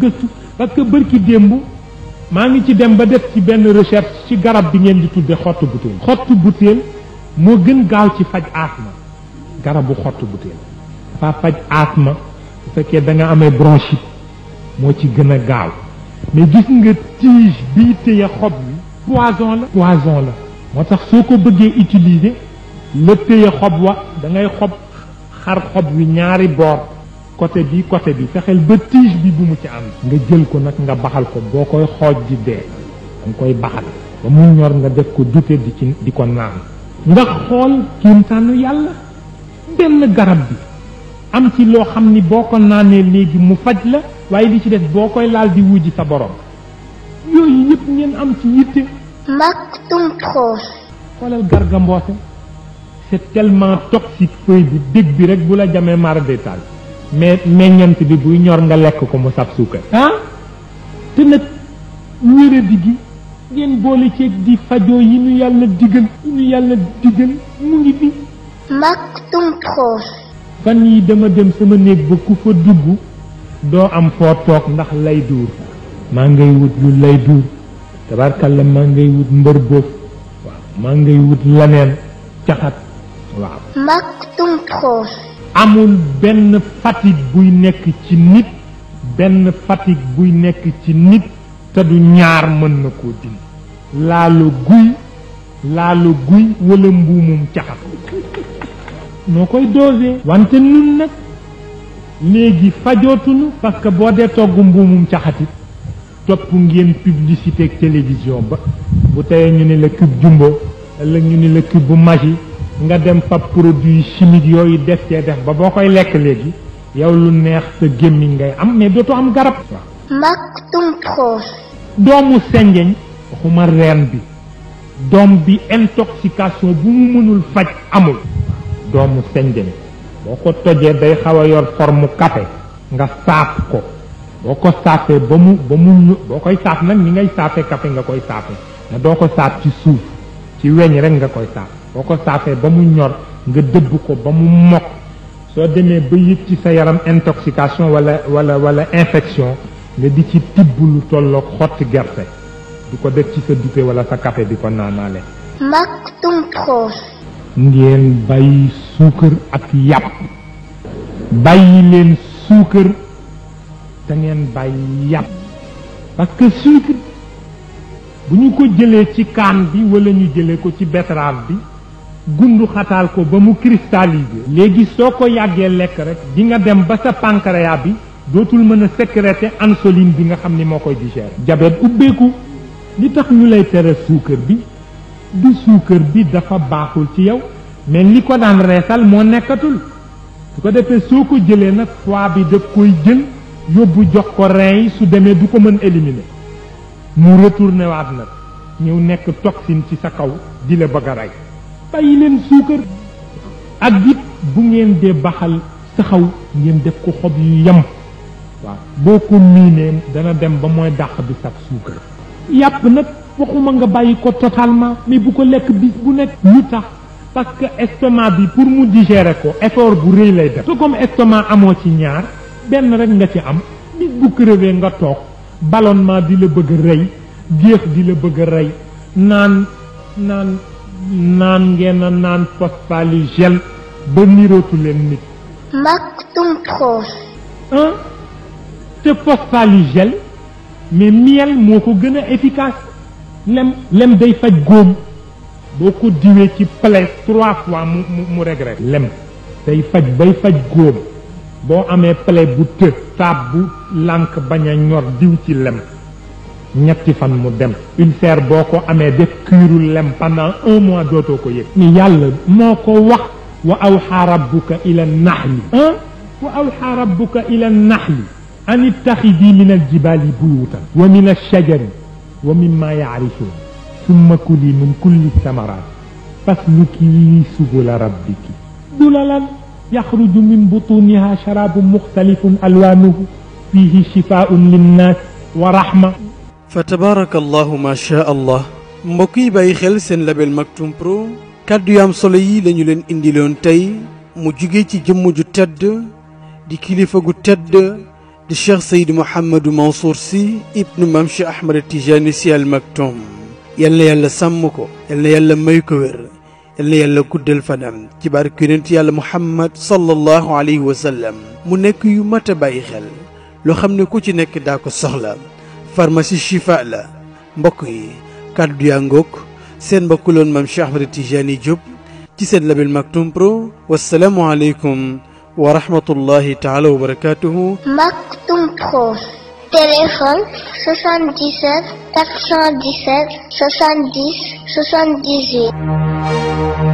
gëstu parce que bërki démb maa ngi ci dem ba def ci benn recherche ci garab bi ngeen di tudde xottu butéel xottu butéel moo gën gaaw ci faj asma garabu xottu butéel dafa faj asma bu fekkee da nga amee bronchite moo ci gën a gaaw mais gis nga tige bii téye xob bi poison la poison la moo tax soo ko bëggee utiliser la téye xob wa da ngay xob xar xob wi ñaari boor côté bi côté bi fexeel ba tige bi bu mu ci ànd nga jël ko nag nga baxal ko boo koy xooj di dee danga koy baxal ba mu ñor nga def ko dute di ci di ko naan nga xool kiimtaanu yàlla benn garab bi am ci loo xam ni boo ko naanee léegi mu faj la waaye li ci def boo koy laal di wujji sa borom yooyu yëpp ngeen am ci yitte Maktoum Pro. xoolal garga mboose c'est tellement toxique feuille bi dég bi rek bu la jamee mara détail mais meññant bi buy ñor nga lekk ko mu sab suukar ah te nag wéradi gi ngeen boole ceeg di fajoo yi ñu yàlla digal yi ñu yàlla digal mu ngi fi Maktoum Pro. fan yi dama dem sama néeg ba ku fa dugg doo am foo toog ndax lay duur maa ngay wut lu lay duur tabarkalla maa ngay wut mbër boof waaw maa ngay wut laneen caxat waaw Maktoum Pro. amul benn fatigue buy nekk ci nit benn fatigue buy nekk ci nit te du ñaar mën na koo dindi laalu guy laalu guy wala mbuumum caxat noo koy dosé wante nun nag léegi fajootunu parce que boo dee togg mbuumum caxatit topp ngeen publicité ak télévision ba bu teyee ñu ne la cube jumbo ëllëg ñu ne la cube bu magi nga dem fab produit chimique yooyu def cee def ba boo koy lekk léegi yow lu neex sa gémmiñ ngay am mais dootoo am garab Maktoum Pro. doomu senjeñ waxuma reen bi doom bi intoxication bu mu mënul faj amul doomu senjeñ boo ko tojee day xaw a yor forme café nga saaf ko boo ko saafee ba mu ba mu ñu boo koy saaf nag ni ngay saafee café nga koy saafee nga doo ko saaf ci suuf ci weñ rek nga koy saaf boo ko saafee ba mu ñor nga dëbb ko ba mu mokk soo demee ba yëg ci sa yaram intoxication wala wala wala infection nga di ci tibb lu tolloog xotti gerte di ko def ci sa dute wala sa café di ko naanaale Maktoum Pro. ngeen bàyyi suukar ak yàpp bàyyi leen suukar te ngeen bàyyi yàpp parce que sucre bu ñu ko jëlee ci kaan bi wala ñu jëlee ko ci betterave bi gundu xataal ko ba mu cristallisé léegi soo ko yàggee lekk rek di nga dem ba sa pancréas bi dootul mën a sécréter insuline bi nga xam ni moo koy digérer jabet ubbeeku li tax ñu lay tere suukar bi du suukar bi dafa baaxul ci yow mais li ko daan reesal moo nekkatul su ko defee soo ko jëlee nag foie bi daf koy jël yóbbu jox ko rein yi su demee du ko mën éliminer mu retourné waat nag ñëw nekk toxine ci sa kaw di la bëgg a rey bàyyi leen suukar ak it bu ngeen dee baxal saxaw ngeen def ko xob yu yem waaw boo ko miinee dana dem ba mooy dàq bi saf suukar yàpp nag waxuma nga bàyyi ko totalement mais bu ko lekk bis bu nekk lu tax parce que estomac bi pour mu digérer ko effort bu rëy lay def te comme estomac amoo ci ñaar benn rek nga ci am bis bu crevé nga toog ballonnement di la bëgg a rey géex di la bëgg a rey naan naan naan ngeen a naan phosphaligel ba nirootu leen nit Maktoum Pro. ah te phosphaligel mais miel moo ko gën a efficace lem lem day faj góom boo ko diwee ci plaie trois fois mu mu mu regret lem day faj bay faj góom boo amee plaie bu të taab bu lànk bañ a ñor diw ci lem ñetti fan mu dem ulcère boo ko amee def kiiru lem pendant un mois dootoo ko yëg ni yàlla moo ko wax wa awxa rabbuka ila naxli ah wa awxa rabbuka ila naxli an ittaxidi min aljibali buyutan wa min alshajari wa mimma yaarifuun summa kuli min kulli samarat fasluki subula rabbiki dulalan yaxruju min butuniha sharabun muxtalifun alwanuhu fihi shifaun linnas wa rahma fa tabaarakallahu ma sha allah mbokk yi bàyyi xel seen label Maktoum Pro kàddu yu am solo yi lañu leen indiloon tey mu jugee ci jëmm ju tedd di kilifa gu tedd di cheikh sayid mouhamadou mansour si ibnu mam cheikh ahmad tijani si al maktoum yal na yàlla sàmm ko yal na yàlla may ko wér yal na yàlla guddal fanam ci barke yonent yàlla muhammad sallallahu alayhi wa sallam mu nekk yu mat a bàyyi xel loo xam ne ku ci nekk daa ko soxla pharmacie chifa la mbokk yi kàddu yaa ngoog seen mbokku loon maam Cheikh Ahmed Tijani Diop ci seen label Maktoum Pro wasalaamu aleykum wa rahmatullahi taala wa barakatuhu Maktoum Pro. Téléphone 77 417 70 78.